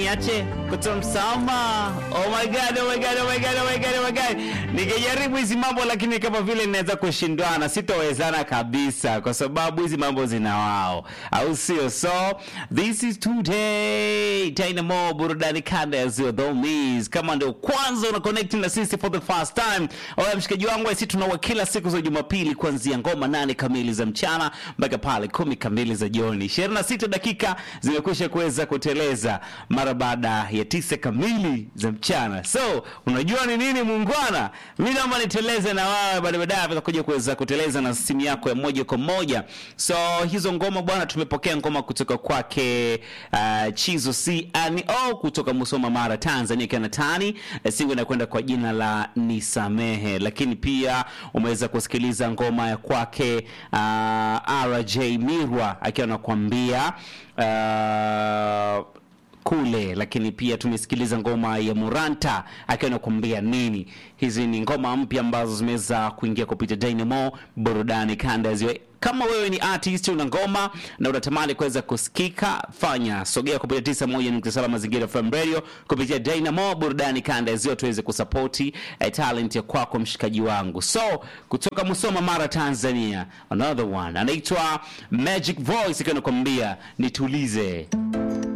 niache kutomsama. Oh my god, oh my god, oh my god, oh my god, oh my god. Nikijaribu hizi mambo lakini kama vile ninaweza kushindwana, sitowezana kabisa kwa sababu hizi mambo zina wao, au sio? So this is today Dynamo burudani kanda ya Zio Domis. Kama ndio kwanza una connect na sisi for the first time, oya mshikaji wangu, sisi tunaua kila siku za Jumapili kuanzia ngoma nane kamili za mchana mpaka pale kumi kamili za jioni. 26 dakika zimekwisha kuweza kuteleza mara baada ya tisa kamili za mchana. So unajua ni nini muungwana? Mimi naomba niteleze na wewe baada baadaye tutakuja kuweza kuteleza na simu yako ya moja kwa moja. So hizo ngoma bwana, tumepokea ngoma kutoka kwake uh, Chizo CNO kutoka Musoma Mara Tanzania kana tani uh, singo inakwenda kwa jina la Nisamehe, lakini pia umeweza kusikiliza ngoma ya kwake uh, RJ Mirwa akiwa anakuambia uh, kule lakini pia tumesikiliza ngoma ya Muranta akiwa anakuambia nini. Hizi ni ngoma mpya ambazo zimeweza kuingia kupitia Dynamo burudani kanda ya Ziwa. Kama wewe ni artist una ngoma na unatamani kuweza kusikika, fanya sogea kupitia 91.7 Mazingira FM Radio kupitia Dynamo burudani kanda ya Ziwa, tuweze kusapoti eh, talent ya kwako mshikaji wangu. So kutoka Musoma Mara Tanzania, another one anaitwa Magic Voice akiwa anakuambia nitulize.